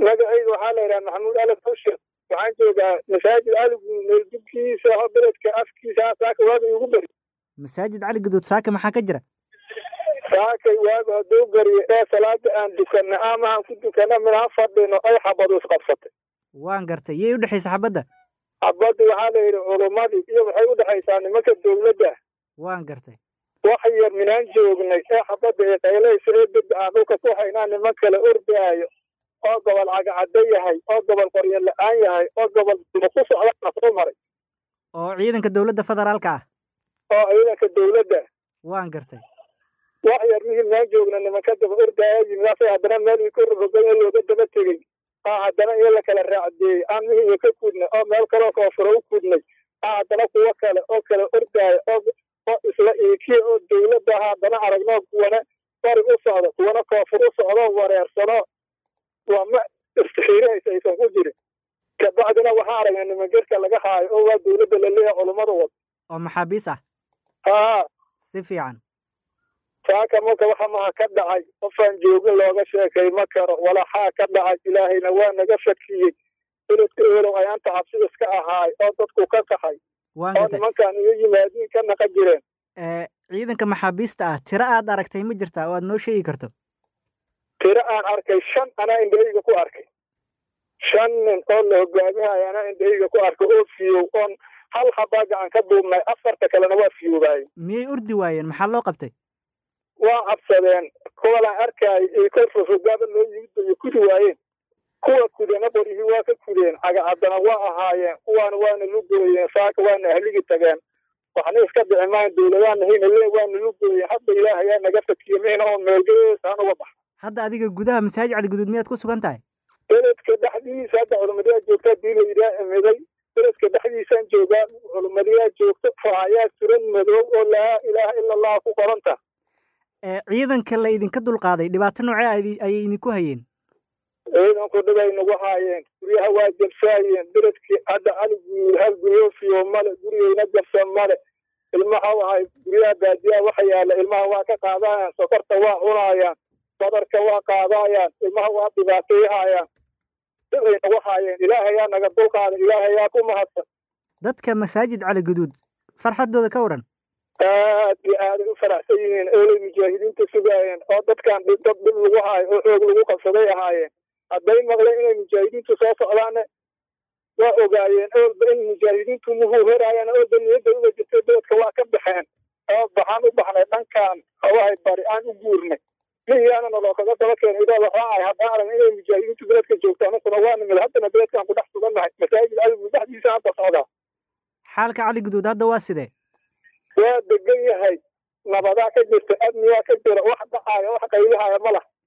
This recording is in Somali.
magacayga waxaa la yidhaha maxamuud alaf bushir waxaan joogaa masaajid aligu meeldubkiisa oo beledka afkiisa saaka waaga igu beri masaajid cali gaduud saaka maxaa ka jira saakay waaga hadduu beriyo ee salaada aan dukanna ama aan ku dukanna minaan fadhino ay xabadu isqabsatay waan gartay yay u dhexaysa xabadda xabaddi waxaa la yidhi culummadii iyo waxay u dhexaysaa nimanka dowladda waan gartay wax yar minaan joognay ee xabadda ee qaylaysa ee dib aan dhulka ku haynaa niman kale ordaayo oo gobol cagacaddo yahay oo gobol qoryo la-aan yahay oo gobol ku socdaana soo maray oo ciidanka dowladda federaalka ah oo ciidanka dowladda waan gartay wax yar mihii minaan joogna nimanka daba ordaaya yimidaasay haddana meel ii ka rogan ee looga daba tegey aa haddana in la kala raacdeeyey aan mihii iyo ka kudnay oo meel kaloo koofuro u kudnay aa haddana kuwo kale oo kala ordaaya oo oo isla iikiya oo dowladda ah haddana aragnoo kuwana bari u socdo kuwana koofur u socdo wareersano waa ma istixiirahaysa aysan ku jirin kabacdina waxaa aragnay niman gerka laga haayo oo waa dowladda laleeyahay culummada wad oo maxaabiis ah haa si fiican saaka marka waxa maha ka dhacay qofaan joogin looga sheekay ma karo walaxaa ka dhacay ilaahayna waa naga fakiyey beledka elow ayaanta cabsi iska ahaay oo dadku ka qaxay waan oo gartay nimankan iyo yimaadiin ka naqa jireen ee ciidanka maxaabiista ah tiro aad aragtay ma jirtaa oo aad noo sheegi karto tiro aan arkay shan anaa indhahayga ku arkay shan nin oo la hogaamihayo anaa indhahayga ku arkay oo fiyow oon hal habaa gacan ka duubnay afarta kalena waa fiyoobaayey miyay urdi waayeen maxaa loo qabtay waa cabsadeen kuwalaan arkaayo iyo kor rusugaaba loo yimid bay kudi waayeen kuwa kudena qoryihi waa ka kudeen cagacaddana waa ahaayeen kuwaana waana lugooyeen saaka waana ahligi tageen waxna iska dhici maan dowladaana hayna lee waana lugooyeen hadda ilaahayaa naga fakiye mayna oo meelgeesaan uga baxa hadda adiga gudaha masaajid cali guduud miyaad ku sugan tahay beledka dhexdiisa hadda culimadiyaa joogta hadii la yidhaha imiday beledka dhexdiisaan joogaa culimadiyaa joogto raayaa suran madow oo laa ilaaha ila allah ku qoranta ee ciidanka la idinka dulqaaday dhibaato noocee ay- ayay idinku hayeen ciidanku dhibay nagu haayeen guryaha waa jabsaayeen beledkii hadda aligu hal guryofiyo male gurigeyna jabsan male ilmaha wahay guryaha baadiyaha waxa yaala ilmaha waa ka qaadayaan sokorta waa cunaayaan badarka waa qaadayaan ilmaha waa dhibaateeyahayaan dhibay nagu haayeen ilaahayaa naga dulqaaday ilaahayaa ku mahadsan dadka masaajid cali guduud farxaddooda ka waran aad iyo aaday u faraxsan yihiin oolay mujaahidiinta sugaayeen oo dadkan dhib- dad dhib lagu haayo oo xoog lagu qabsaday ahaayeen hadday maqleen inay mujaahidiintu soo socdaanne waa ogaayeen oolba in mujaahidiintu muhuu heraayaan oolba niyadda uga jirtay beledka waa ka baxeen oo baxaan u baxnay dhankan hawahay bari aan u guurnay miyaana naloo kaga daba keenay idoo waxaa ahay haddaan aragna inay mujaahidiintu beledka joogto anakuna waa nimid haddana beledkan ku dhex sugannahay masaajid aligu dhexdiisa hadda socdaa xaalka cali guduud hadda waa sidee waa degan yahay nabadaa ka jirta amnigaa ka jira wax dhacaayo wax qaylihaya ma lah